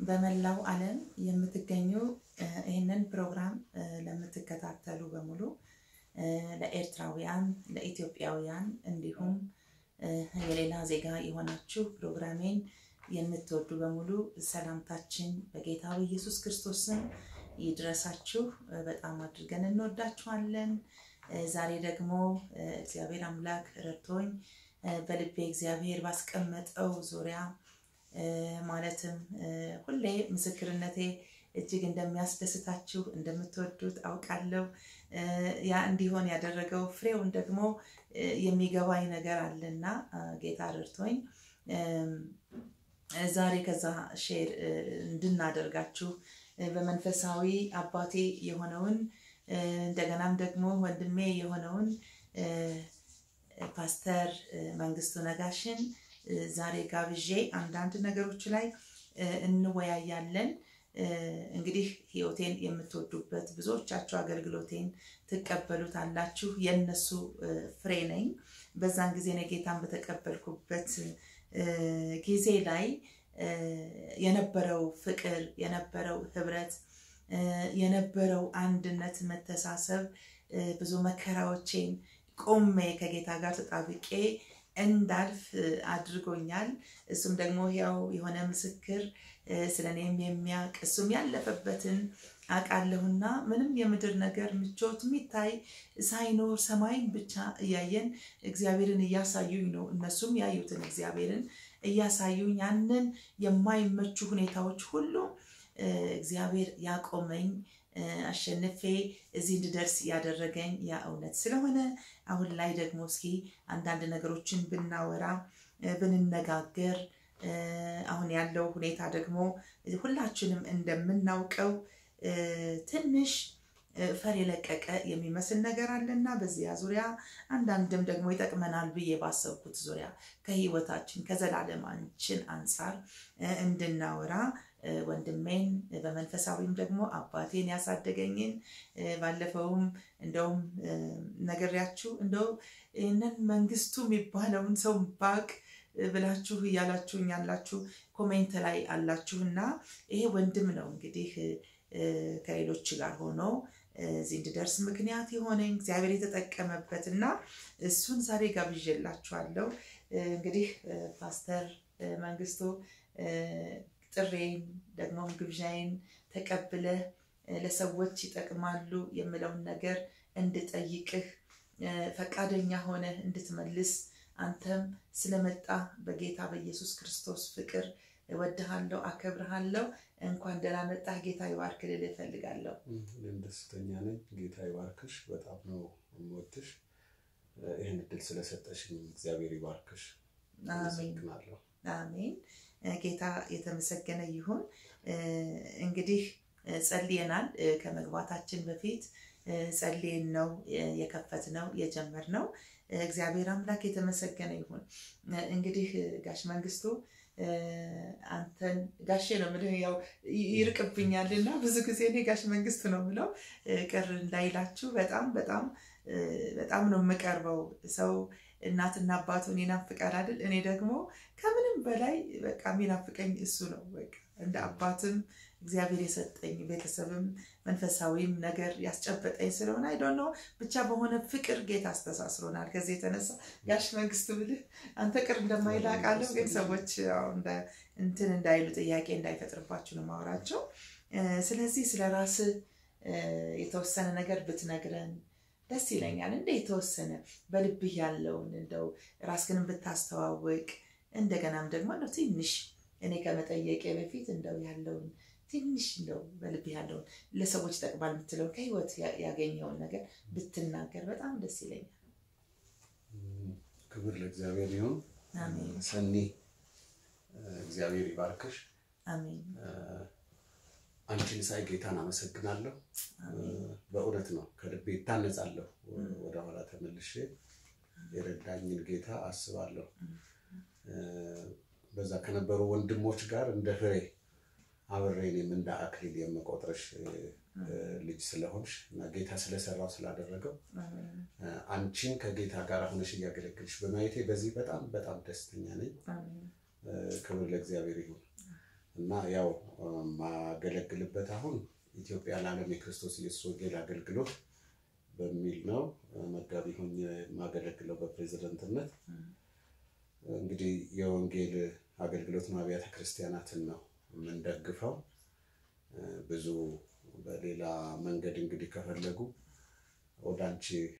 በመላው ዓለም የምትገኙ ይህንን ፕሮግራም ለምትከታተሉ በሙሉ ለኤርትራውያን፣ ለኢትዮጵያውያን እንዲሁም የሌላ ዜጋ የሆናችሁ ፕሮግራሜን የምትወዱ በሙሉ ሰላምታችን በጌታ በኢየሱስ ክርስቶስ ስም ይድረሳችሁ። በጣም አድርገን እንወዳችኋለን። ዛሬ ደግሞ እግዚአብሔር አምላክ ረድቶኝ በልቤ እግዚአብሔር ባስቀመጠው ዙሪያ ማለትም ሁሌ ምስክርነቴ እጅግ እንደሚያስደስታችሁ እንደምትወዱት አውቃለሁ። ያ እንዲሆን ያደረገው ፍሬውን ደግሞ የሚገባኝ ነገር አለና ጌታ ረድቶኝ ዛሬ ከዛ ሼር እንድናደርጋችሁ በመንፈሳዊ አባቴ የሆነውን እንደገናም ደግሞ ወንድሜ የሆነውን ፓስተር መንግስቱ ነጋሽን ዛሬ ጋብዤ አንዳንድ ነገሮች ላይ እንወያያለን። እንግዲህ ህይወቴን የምትወዱበት ብዙዎቻችሁ አገልግሎቴን ትቀበሉታላችሁ። የእነሱ ፍሬ ነኝ። በዛን ጊዜ ነው ጌታን በተቀበልኩበት ጊዜ ላይ የነበረው ፍቅር፣ የነበረው ህብረት፣ የነበረው አንድነት፣ መተሳሰብ ብዙ መከራዎቼን ቆሜ ከጌታ ጋር ተጣብቄ እንዳልፍ አድርጎኛል። እሱም ደግሞ ያው የሆነ ምስክር ስለ እኔም የሚያውቅ እሱም ያለፈበትን አውቃለሁና ምንም የምድር ነገር ምቾት የሚታይ ሳይኖር ሰማይን ብቻ እያየን እግዚአብሔርን እያሳዩኝ ነው። እነሱም ያዩትን እግዚአብሔርን እያሳዩኝ ያንን የማይመቹ ሁኔታዎች ሁሉ እግዚአብሔር ያቆመኝ አሸንፌ እዚህ እንድደርስ ያደረገኝ ያ እውነት ስለሆነ አሁን ላይ ደግሞ እስኪ አንዳንድ ነገሮችን ብናወራ ብንነጋገር አሁን ያለው ሁኔታ ደግሞ ሁላችንም እንደምናውቀው ትንሽ ፈር የለቀቀ የሚመስል ነገር አለና በዚያ ዙሪያ አንዳንድም ደግሞ ይጠቅመናል ብዬ ባሰብኩት ዙሪያ ከህይወታችን ከዘላለማችን አንጻር እንድናወራ ወንድሜን በመንፈሳዊም ደግሞ አባቴን ያሳደገኝን ባለፈውም እንደውም ነገሪያችሁ እንደው ይህንን መንግስቱ የሚባለውን ሰው ባቅ ብላችሁ እያላችሁኝ ያላችሁ ኮሜንት ላይ አላችሁ እና ይሄ ወንድም ነው እንግዲህ ከሌሎች ጋር ሆኖ እዚህ እንድደርስ ምክንያት የሆነኝ እግዚአብሔር የተጠቀመበት እና እሱን ዛሬ ጋብዤላችኋለሁ። እንግዲህ ፓስተር መንግስቱ ጥሬን ደግሞም ግብዣይን ተቀብለህ ለሰዎች ይጠቅማሉ የምለውን ነገር እንድጠይቅህ ፈቃደኛ ሆነህ እንድትመልስ አንተም ስለመጣ በጌታ በኢየሱስ ክርስቶስ ፍቅር እወድሃለሁ፣ አከብርሃለሁ። እንኳን ደህና መጣህ። ጌታ ይባርክ ልል እፈልጋለሁ። እኔም ደስተኛ ነኝ። ጌታ ይባርክሽ። በጣም ነው የምወድሽ። ይህን እድል ስለሰጠሽኝ እግዚአብሔር ይባርክሽ። አመሰግናለሁ። አሜን። ጌታ የተመሰገነ ይሁን። እንግዲህ ጸልየናል። ከመግባታችን በፊት ጸልየን ነው የከፈትነው የጀመርነው። እግዚአብሔር አምላክ የተመሰገነ ይሁን። እንግዲህ ጋሽ መንግስቱ አንተን ጋሼ ነው የምልህ፣ ያው ይርቅብኛል እና ብዙ ጊዜ እኔ ጋሽ መንግስቱ ነው የምለው ቅር እንዳይላችሁ። በጣም በጣም በጣም ነው የምቀርበው ሰው እናትና አባቱን ይናፍቃል አይደል? እኔ ደግሞ ከምንም በላይ በቃ የሚናፍቀኝ እሱ ነው። በቃ እንደ አባትም እግዚአብሔር የሰጠኝ ቤተሰብም መንፈሳዊም ነገር ያስጨበጠኝ ስለሆነ አይ ዶንት ኖ ብቻ በሆነ ፍቅር ጌታ አስተሳስሮናል። ከዚህ የተነሳ ጋሽ መንግስቱ ብልህ አንተ ቅር እንደማይል አውቃለሁ፣ ግን ሰዎች እንትን እንዳይሉ ጥያቄ እንዳይፈጥርባችሁ ነው ማውራቸው። ስለዚህ ስለ ራስህ የተወሰነ ነገር ብትነግረን ደስ ይለኛል። እንደ የተወሰነ በልብህ ያለውን እንደው ራስህን ብታስተዋውቅ እንደገናም ደግሞ እንደው ትንሽ እኔ ከመጠየቄ በፊት እንደው ያለውን ትንሽ እንደው በልብህ ያለውን ለሰዎች ይጠቅማል የምትለውን ከህይወት ያገኘውን ነገር ብትናገር በጣም ደስ ይለኛል። ክብር ለእግዚአብሔር ይሁን። ሰኒ እግዚአብሔር ይባርክሽ። አሜን። አንቺን ሳይ ጌታን አመሰግናለሁ። በእውነት ነው ከልቤ ይታነጻለሁ። ወደኋላ ተመልሼ የረዳኝን ጌታ አስባለሁ። በዛ ከነበሩ ወንድሞች ጋር እንደ ፍሬ አብሬ እኔም እንደ አክሊል የምቆጥርሽ ልጅ ስለሆንሽ እና ጌታ ስለሰራው ስላደረገው አንቺን ከጌታ ጋር ሆነሽ እያገለግልሽ በማየቴ በዚህ በጣም በጣም ደስተኛ ነኝ። ክብር ለእግዚአብሔር ይሁን። እና ያው ማገለግልበት አሁን ኢትዮጵያ ለዓለም የክርስቶስ ኢየሱስ ወንጌል አገልግሎት በሚል ነው መጋቢ ሆኜ የማገለግለው በፕሬዝደንትነት። እንግዲህ የወንጌል አገልግሎት አብያተ ክርስቲያናትን ነው የምንደግፈው። ብዙ በሌላ መንገድ እንግዲህ ከፈለጉ ወደ አንቺ